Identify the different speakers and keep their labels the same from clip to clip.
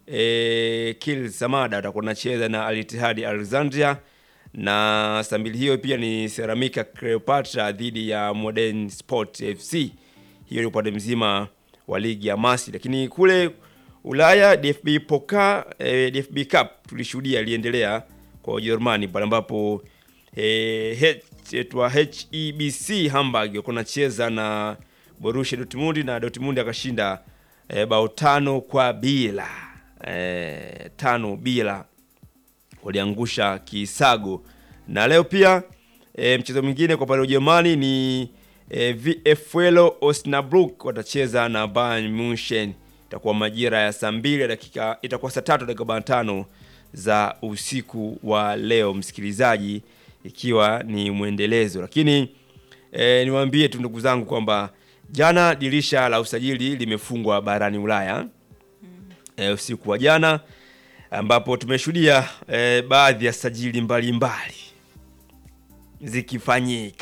Speaker 1: e, Kil Samada watakuwa wanacheza na Al Ittihad Alexandria, na saa mbili hiyo pia ni Ceramica Cleopatra dhidi ya Modern Sport FC. Hiyo ni upande mzima wa ligi ya Masi, lakini kule Ulaya DFB Pokal, eh, DFB Cup tulishuhudia iliendelea kwa Ujerumani pale ambapo eh, H- etwa HEBC Hamburg walikuwa wanacheza na Borussia Dortmund na Dortmund akashinda eh, bao tano kwa bila eh, tano bila waliangusha kisago. Na leo pia e, mchezo mwingine kwa pale Ujerumani ni e, VfL Osnabrück watacheza na Bayern Munchen. Itakuwa majira ya saa mbili dakika, itakuwa saa tatu dakika arobaini na tano za usiku wa leo, msikilizaji, ikiwa ni mwendelezo. Lakini e, niwaambie tu ndugu zangu kwamba jana dirisha la usajili limefungwa barani Ulaya e, usiku wa jana ambapo tumeshuhudia e, baadhi ya sajili mbalimbali zikifanyika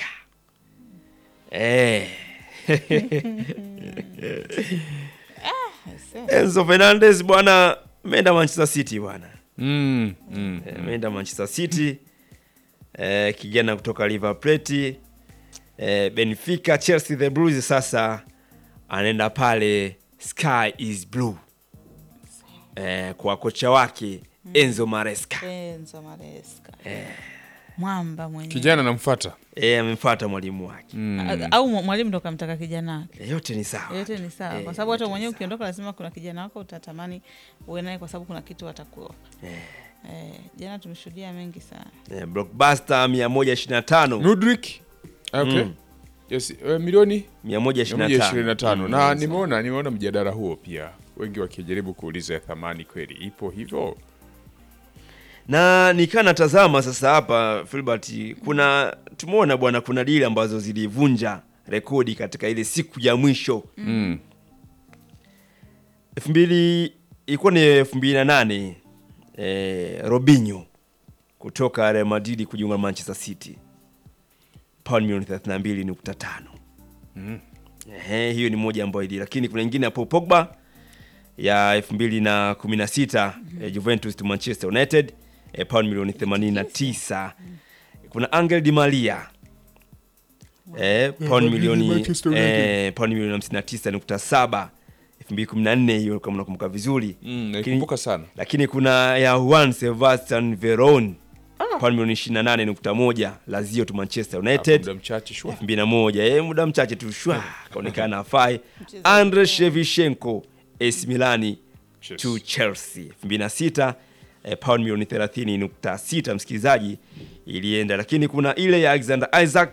Speaker 1: e. Enzo Fernandez bwana ameenda Manchester City bwana
Speaker 2: Mm, mm.
Speaker 1: Eh, ameenda Manchester City e, kijana kutoka River Plate e, Benfica, Chelsea the Blues sasa anaenda pale Sky is Blue e, kwa kocha wake Enzo Maresca
Speaker 3: Enzo Maresca. Mwamba mwenyewe.
Speaker 2: Kijana namfuata.
Speaker 1: e, amemfuata mwalimu wake
Speaker 3: A- Au mwa- mwalimu ndo kamtaka kijana wake.
Speaker 1: e, yote ni sawa
Speaker 3: Yote ni sawa,
Speaker 1: Eh,
Speaker 3: kwa sababu hata
Speaker 1: yote
Speaker 3: mwenyewe
Speaker 1: ni
Speaker 3: ukiondoka, lazima kuna kijana wako utatamani uwe naye, kwa sababu kuna kitu watakuwa eh. Jana tumeshuhudia mengi sana.
Speaker 1: e, blockbuster 125
Speaker 2: Nudrik. Okay.
Speaker 1: Mm.
Speaker 2: Yes, eh, milioni
Speaker 1: 125
Speaker 2: 125
Speaker 1: Mm,
Speaker 2: na
Speaker 1: sawa.
Speaker 2: nimeona nimeona mjadala huo pia, wengi wakijaribu kuuliza thamani kweli ipo hivyo.
Speaker 1: na nikaa natazama sasa hapa Filbert, kuna tumeona bwana, kuna dili ambazo zilivunja rekodi katika ile siku ya mwisho
Speaker 2: Mm.
Speaker 1: elfu mbili ilikuwa ni elfu mbili na nane eh, Robinho kutoka Real Madrid kujiunga na Manchester City pauni milioni 32.5.
Speaker 2: Mm.
Speaker 1: Ehe, hiyo ni moja ambayo ili, lakini kuna ingine hapo Pogba ya 2016 eh, Juventus to Manchester United eh, pauni milioni 89. Kuna Angel Di Maria eh, pauni milioni
Speaker 2: Manchester United.
Speaker 1: eh, pauni milioni 59.7 2014, hiyo kama unakumbuka vizuri
Speaker 2: Mm,
Speaker 1: Lakini-
Speaker 2: naikumbuka sana.
Speaker 1: lakini kuna ya Juan Sebastian Veron pauni milioni 28.1 Lazio to Manchester
Speaker 2: Hapo
Speaker 1: United
Speaker 2: muda mchache shwa.
Speaker 1: 2001 eh, muda mchache tu shwa kaonekana afai. Andre Shevchenko AC Milani
Speaker 2: Chelsea.
Speaker 1: to Chelsea 2006 eh, pound milioni 30.6 msikilizaji ilienda, lakini kuna ile ya Alexander Isaac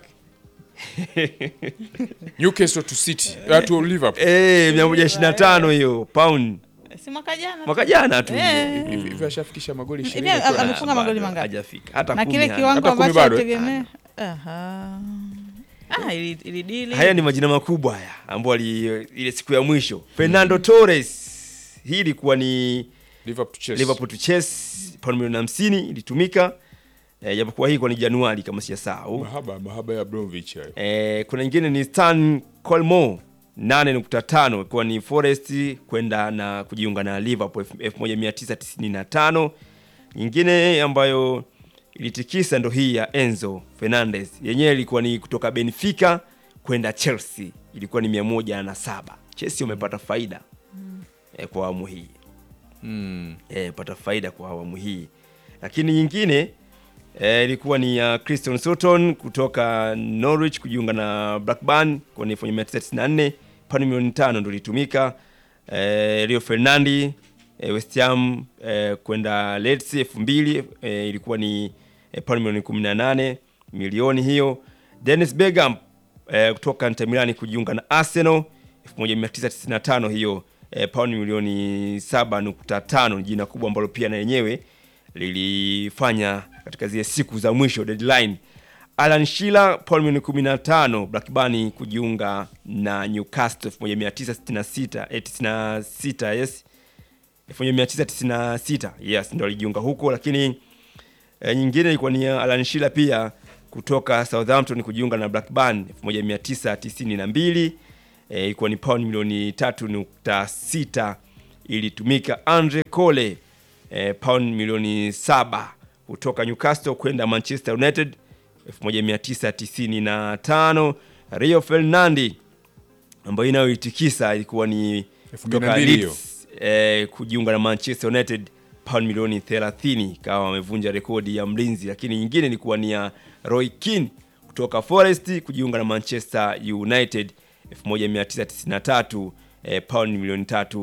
Speaker 2: Newcastle to City, uh, to Liverpool.
Speaker 1: eh 125 hiyo pound
Speaker 3: Si mwaka jana
Speaker 1: mwaka jana tu
Speaker 3: Eh.
Speaker 2: Hivi hivi ashafikisha magoli
Speaker 3: Hivi
Speaker 2: 20
Speaker 3: ame-
Speaker 2: kwa-
Speaker 3: amefunga
Speaker 1: Ah,
Speaker 3: magoli
Speaker 1: bado
Speaker 3: mangapi?
Speaker 1: hajafika hata
Speaker 3: na
Speaker 1: kumi
Speaker 3: kile
Speaker 1: hana.
Speaker 3: kiwango
Speaker 2: Hata kumi
Speaker 3: ambacho
Speaker 2: bado, eh?
Speaker 3: alitegemea. Aha. Ah, ili ili dili.
Speaker 1: Haya ni majina makubwa haya ambayo ali- ile siku ya mwisho Fernando Torres, hii ilikuwa ni
Speaker 2: Liverpool to Chelsea.
Speaker 1: Liverpool to Chelsea pauni milioni 50 ilitumika eh, japokuwa hii kwa ni Januari kama sijasahau.
Speaker 2: Mahaba mahaba ya Abramovich hayo.
Speaker 1: Eh, kuna nyingine ni Stan Colmo 8.5 ikiwa ni Forest kwenda na kujiunga na Liverpool 1995. Nyingine ambayo ilitikisa ndo hii ya Enzo Fernandez, yenyewe ilikuwa ni kutoka Benfica kwenda Chelsea, ilikuwa ni 107. Chelsea wamepata faida eh, kwa awamu hii
Speaker 2: Mm.
Speaker 1: eh, pata faida kwa awamu hii, lakini nyingine eh, ilikuwa ni ya Christian Sutton kutoka Norwich kujiunga na Blackburn kwa 1994 pauni milioni tano ndo ilitumika. Eh, Rio Fernandi eh, West Ham eh, kwenda Leeds elfu mbili eh, ilikuwa ni eh, pauni milioni 18 milioni hiyo. Dennis Bergkamp eh, kutoka Inter Milan kujiunga na Arsenal 1995 hiyo eh, pauni milioni 7.5 ni jina kubwa ambalo pia na yenyewe lilifanya katika zile siku za mwisho deadline. Alan Shearer pauni milioni 15 Blackburn kujiunga na Newcastle 1966 eh, 96 yes 1996 yes ndo alijiunga huko, lakini e, nyingine ilikuwa ni ya Alan Shearer pia kutoka Southampton kujiunga na Blackburn 1992 eh, ilikuwa ni pound milioni 3.6 ilitumika Andre Cole eh, pound milioni saba kutoka Newcastle kwenda Manchester United 1995. Rio Ferdinand ambayo inayoitikisa ilikuwa ni kutoka
Speaker 2: 2002
Speaker 1: Leeds eh, kujiunga na Manchester United pound milioni 30, kawa wamevunja rekodi ya mlinzi, lakini nyingine ilikuwa ni ya Roy Keane kutoka Forest kujiunga na Manchester United 1993 eh, pound milioni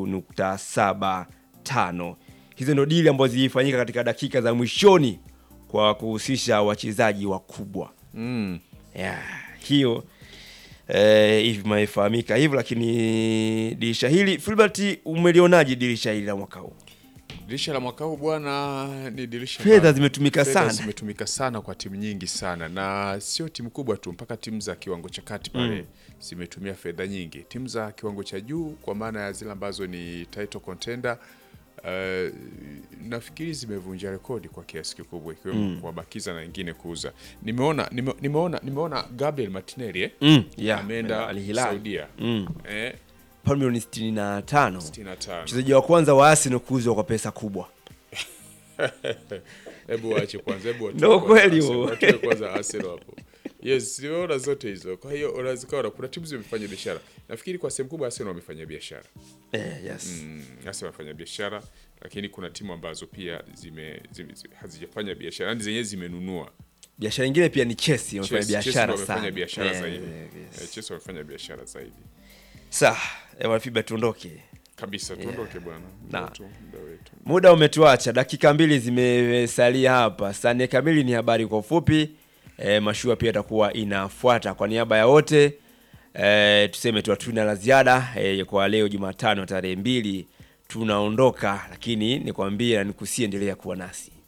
Speaker 1: 3.75. Hizo ndio dili ambazo zilifanyika katika dakika za mwishoni kwa kuhusisha wachezaji wakubwa
Speaker 2: Mm.
Speaker 1: yeah, hiyo eh, hivi imefahamika hivyo, lakini dirisha hili Filbert, umelionaje dirisha hili la mwaka huu?
Speaker 2: Dirisha la mwaka huu bwana, ni dirisha
Speaker 1: Fedha
Speaker 2: ambalo-
Speaker 1: zimetumika
Speaker 2: fedha
Speaker 1: sana.
Speaker 2: zimetumika sana kwa timu nyingi sana, na sio timu kubwa tu, mpaka timu za kiwango cha kati pale zimetumia fedha nyingi. Timu za kiwango cha juu, kwa maana ya zile ambazo ni title contender Uh, nafikiri zimevunja rekodi kwa kiasi kikubwa ikiwemo kuwabakiza na wengine kuuza. Nimeona nime, nimeona nimeona Gabriel Martinelli eh?
Speaker 1: Mm, yeah,
Speaker 2: ameenda
Speaker 1: Al Hilal.
Speaker 2: Saudia
Speaker 1: Mm.
Speaker 2: eh,
Speaker 1: Pauni milioni 65.
Speaker 2: 65.
Speaker 1: Mchezaji wa kwanza wa Arsenal kuuzwa kwa pesa kubwa.
Speaker 2: Hebu waache kwanza, hebu watoe
Speaker 1: Ndio
Speaker 2: kwanza
Speaker 1: kweli
Speaker 2: Arsenal,
Speaker 1: huo.
Speaker 2: watoe kwanza Arsenal hapo. Yes, nimeona zote hizo. Kwa hiyo unaweza kuona kuna timu zimefanya biashara. Nafikiri kwa sehemu kubwa Arsenal wamefanya biashara.
Speaker 1: Eh, yes.
Speaker 2: Mm, Arsenal wamefanya biashara, lakini kuna timu ambazo pia zime, zime, zime hazijafanya biashara, yani zenyewe zimenunua.
Speaker 1: Biashara nyingine pia ni Chelsea wamefanya
Speaker 2: Chelsea- Chelsea
Speaker 1: biashara
Speaker 2: wamefanya
Speaker 1: sana.
Speaker 2: biashara
Speaker 1: Eh,
Speaker 2: zaidi.
Speaker 1: yes.
Speaker 2: Eh, Chelsea wamefanya biashara zaidi.
Speaker 1: Sawa, eh, Wanafiba tuondoke.
Speaker 2: Kabisa, tuondoke bwana.
Speaker 1: Na.
Speaker 2: Muda wetu, muda wetu.
Speaker 1: Muda umetuacha, dakika mbili zimesalia hapa. Saa nne kamili ni habari kwa ufupi. E, mashua pia itakuwa inafuata. Kwa niaba ya wote e, tuseme tu hatuna la ziada e, kwa leo Jumatano tarehe mbili tunaondoka, lakini nikwambie na nikusie, endelea kuwa nasi.